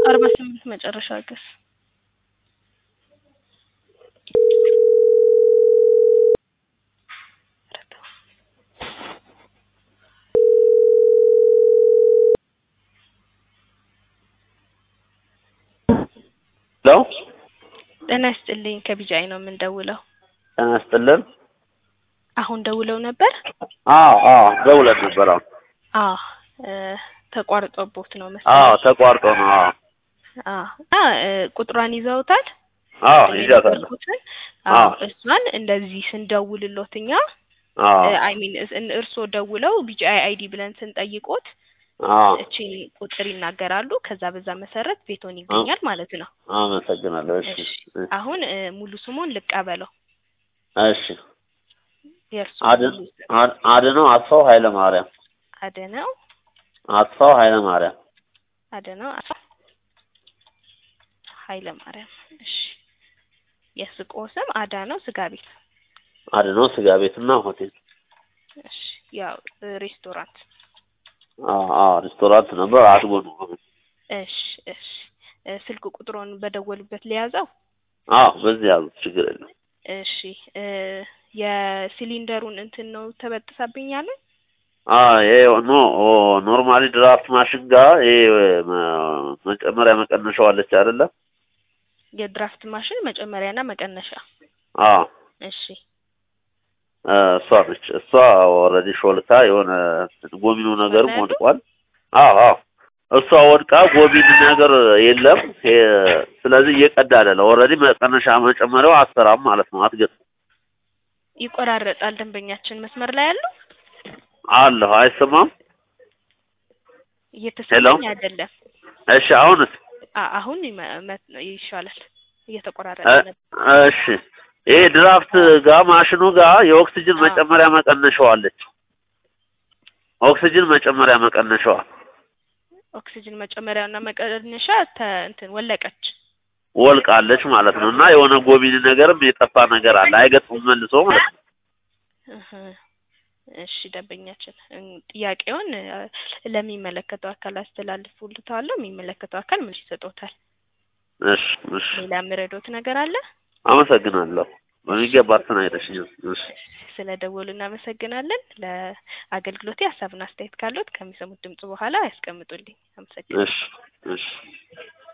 አርባ ስምንት መጨረሻ ገስ ሄሎ ጤና ይስጥልኝ ከቢጃይ ነው የምንደውለው። ጤና ይስጥልን። አሁን ደውለው ነበር? አዎ አዎ ደውለን ነበር። አዎ አዎ እ ተቋርጦቦት ነው አዎ መሰለኝ። ተቋርጦ ነው። አዎ አዎ እና እ ቁጥሯን ይዘውታል? አዎ ቅድም ይዣታለሁ። የነገርኩትን? አዎ አዎ እሷን እንደዚህ ስንደውልሎት እኛ አዎ አይ ሚን እርስዎ ደውለው ቢጂአይ አይዲ ብለን ስንጠይቆት አዎ እቺን ቁጥር ይናገራሉ። ከዛ በዛ መሰረት ቤቶን ይገኛል ማለት ነው። አመሰግናለሁ። እሺ እሺ አሁን እ ሙሉ ስሙን ልቀበለው። እሺ የእርሱ አድ- ሙሉ ስም አድ- አድነው አስፋው ኃይለ ማርያም አደነው አስፋው ኃይለ ማርያም አደነው አቶ ኃይለ ማርያም። እሺ የሱቆ ስም አዳነው ስጋ ቤት። አድነው ስጋ ቤትና ሆቴል እሺ ያው እ ሬስቶራንት። አዎ አዎ ሬስቶራንት ነበር አድጎ ነው አሁን። እሺ እሺ እ ስልክ ቁጥሩን በደወሉበት ሊያዘው። አዎ በዚህ ያዙት ችግር የለም። እሺ እ የሲሊንደሩን እንትን ነው ተበጥሳብኛለን። አዎ ይሄ ኖ ኖርማሊ ድራፍት ማሽን ጋር ይሄ መ- መጨመሪያ መቀነሻው አለች አይደለ? የድራፍት ማሽን መጨመሪያና መቀነሻ። አዎ እሺ እ እሷ ነች። እሷ ኦልሬዲ ሾልካ የሆነ ጎሚኑ ነገርም ያለው? ወድቋል። አዎ አዎ እሷ ወድቃ ጎሚን ነገር የለም። ይሄ- ስለዚህ እየቀዳ አይደለም። ኦልሬዲ መቀነሻ መጨመሪያው አትሰራም ማለት ነው። አትገጥም ይቆራረጣል። ደንበኛችን መስመር ላይ ያለው አለሁ አይሰማም። እየተሰማኝ አይደለም። እሺ አሁንስ አ- አሁን ይመ- መ- ይሻላል። እየተቆራረጠ እ- ነበር። እሺ ይሄ ድራፍት ጋር ማሽኑ ጋር የኦክሲጅን አዎ። መጨመሪያ መቀነሻው አለች። ኦክሲጅን መጨመሪያ መቀነሻዋ ኦክሲጅን መጨመሪያና መቀነሻ ተ እንትን ወለቀች። ወልቃለች ማለት ነው። እና የሆነ ጎሚን ነገርም የጠፋ ነገር አለ። አይገጥሙም መልሶ ማለት ነው። እህ እሺ ደንበኛችን እን- ጥያቄውን እ፣ ለሚመለከተው አካል አስተላልፉልታለሁ። የሚመለከተው አካል ምን ይሰጦታል። እሺ እሺ ሌላ የምረዶት ነገር አለ? አመሰግናለሁ። በሚገባ አስተናግደሽኛል። እሺ ስለ ደወሉ እናመሰግናለን። ለአገልግሎቴ ሀሳብና አስተያየት ካሉት ከሚሰሙት ድምጽ በኋላ ያስቀምጡልኝ። አመሰግናለሁ። እሺ እሺ